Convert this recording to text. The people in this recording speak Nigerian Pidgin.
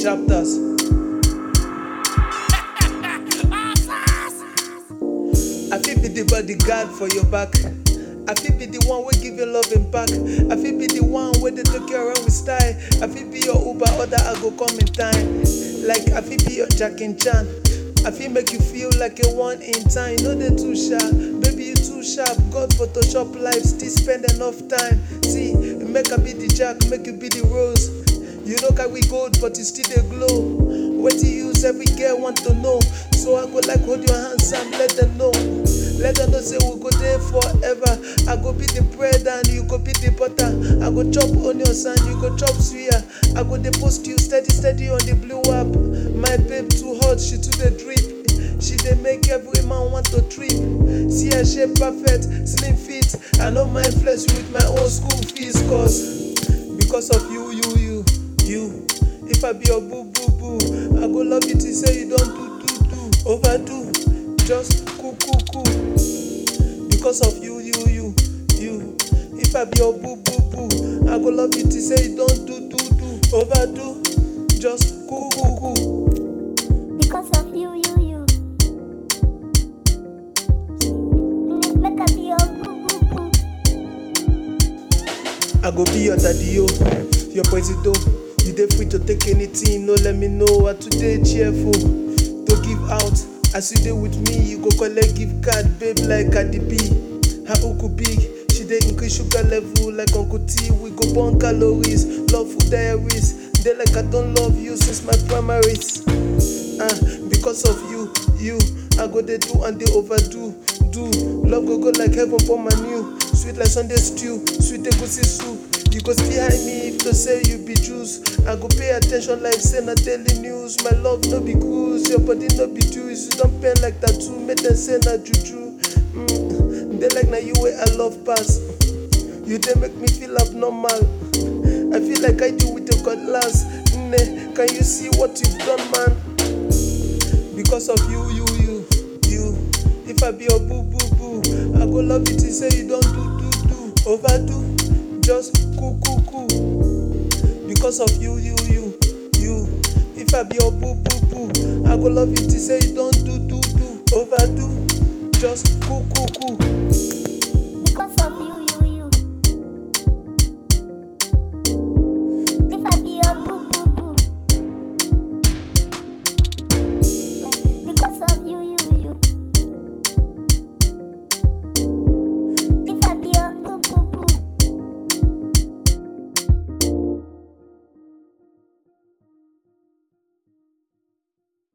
chapters. I fit be the bodyguard for your back. I fit be the one wey give you love and back. I fit be the one wey dey take you around with style. I fit be your Uber order, I go come in time. Like I fit be your Jack and Chan. I fit make you feel like a one in time. No dey too sharp, baby you too sharp. God Photoshop life, still spend enough time. See, make I be the Jack, make you be the Rose. You know carry gold, but you still dey glow. Wetin you use every girl want to know. So I go like hold your hands and let them know. Let them know say we go there forever. I go be the bread and you go be the butter. I go chop onions and you go chop suya. I go dey post you steady steady on the blue app. My babe too hot, she too dey drip. She dey make every man want to trip. See her shape perfect, slim fit. I know my flesh with my own school fees cause because of you, you, you, you. If I be your boo boo boo, I go love you till say you don't do do do overdo. Just cool cool cool. Because of you, you, you, you. If I be your boo boo boo, I go love you till say you don't do do do overdo. Just cool cool cool. Because of you, you, you. Make I be your boo boo boo. I go be your daddy yo, your presido. You dey free to take anything, no let me know. I today cheerful to give out. As you dey with me, you go collect gift card, babe like Cardi B. Her uku big, she dey increase sugar level like Uncle T. We go burn calories, love food diaries. Dey like I don't love you since my primaries. Ah, because of you, you, I go dey do and dey overdo, do. Love go go like heaven for my new, sweet like Sunday stew, sweet egusi soup. You go still hide me if to say you be juice. I go pay attention like say na daily news. My love no be cruise, your body no be juice. You don't pain like tattoo, make them say na juju. Mm, they like na you way I love pass. You dey make me feel abnormal. I feel like I do with your cutlass. Nne, can you see what you've done, man? Because of you, you, you, you. If I be your boo, boo, boo, I go love you till say you don't do, do, do, overdo. Just cool, cool, cool. Because of you, you, you, you. If I be your boo, boo, boo, I go love you till say you don't do, do, do, overdo. Just cool, cool, cool.